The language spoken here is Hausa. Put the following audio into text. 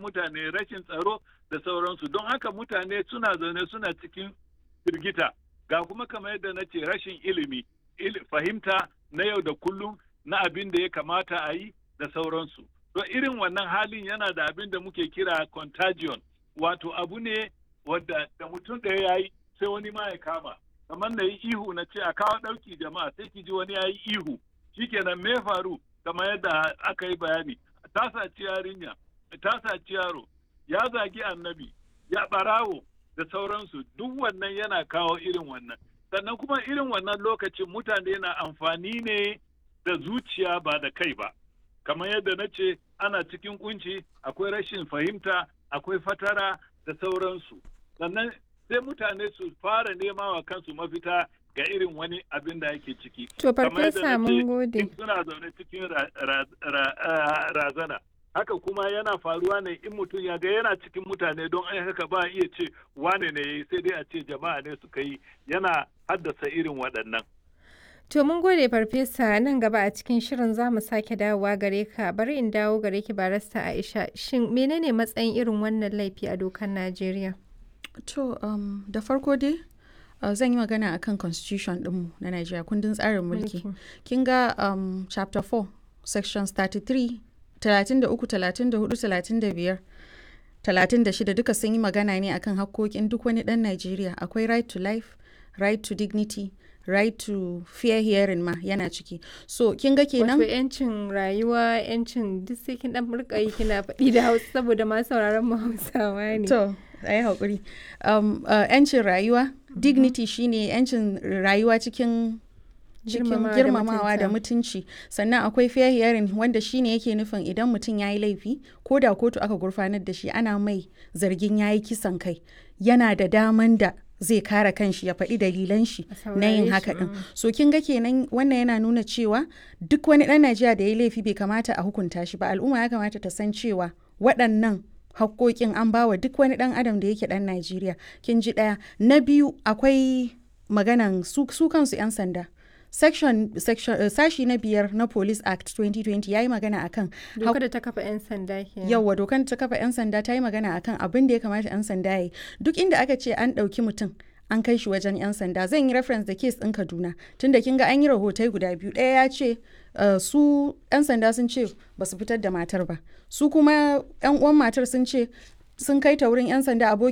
mutane rashin tsaro da sauransu don haka mutane suna zaune suna cikin firgita ga kuma kamar yadda na ce rashin ilimi fahimta na yau da kullum na abin da ya kamata a yi da sauransu to irin wannan halin yana da abin da muke kira contagion wato abu ne wadda da mutum ɗaya ya yi sai wani ma ya kama kamar na yi ihu na ce a kawo ɗauki jama'a sai ki ji wani ya yi ihu shikenan me faru kamar yadda aka yi bayani ta saci yarinya ta saci yaro ya zagi annabi ya ɓarawo da sauransu duk wannan yana kawo irin wannan sannan kuma irin wannan lokacin mutane na amfani ne da zuciya ba da kai ba kamar yadda na ce ana cikin kunci akwai rashin fahimta akwai fatara da sauransu sannan sai mutane su fara nema wa kansu mafita ga irin wani abin da yake ciki to farfesa mun gode suna zaune cikin razana haka kuma yana faruwa ne in mutum ya ga yana cikin mutane don ai haka ba iya ce wane ne yayi sai dai a ce jama'a ne suka yi yana haddasa irin waɗannan To mun gode farfesa nan gaba a cikin shirin za mu sake dawowa gare ka bari in dawo gare ki barasta Aisha shin menene matsayin irin wannan laifi a dokar Najeriya? To um, da farko dai uh, zan yi magana akan constitution ɗinmu na Najeriya kundin tsarin mulki. Kin ga um, chapter 4 sections 33 33 34 35 36 duka sun yi magana ne akan hakkokin duk wani ɗan Najeriya akwai right to life right to dignity right to fair hearing ma yana ciki so kin ga kenan wato yancin rayuwa yancin duk sai kin dan rika yi kina faɗi da Hausa saboda ma sauraron mu Hausawa ne to ayi hakuri um, uh, yancin rayuwa dignity shine yancin rayuwa cikin cikin girmamawa da mutunci sannan akwai fair hearing wanda shine yake nufin idan mutum ya yi laifi ko da kotu aka gurfanar da shi ana mai zargin ya yi kisan kai yana da daman da zai kare kanshi ya faɗi dalilan shi na yin haka ɗin so kin ga kenan wannan yana nuna cewa duk wani ɗan najeriya da ya yi laifi bai kamata a hukunta shi ba al'umma ya kamata ta san cewa waɗannan hakkokin an bawa duk wani ɗan adam da yake ɗan najeriya kin ji ɗaya na biyu akwai maganan su, su kansu 'yan sanda section, section uh, sashi na biyar na police act 2020 ya yi magana akan dokar da ta kafa 'yan sanda kenan yawwa dokar da ta kafa 'yan sanda ta yi magana akan abin da ya kamata 'yan sanda ya yi duk inda aka ce an ɗauki mutum an kai shi wajen 'yan sanda zan yi reference da case ɗin kaduna tunda kin ga an yi rahotai guda biyu ɗaya ya ce uh, su 'yan sanda sun ce ba su fitar da matar ba su kuma 'yan uwan matar sun ce sun kai ta wurin 'yan sanda abokin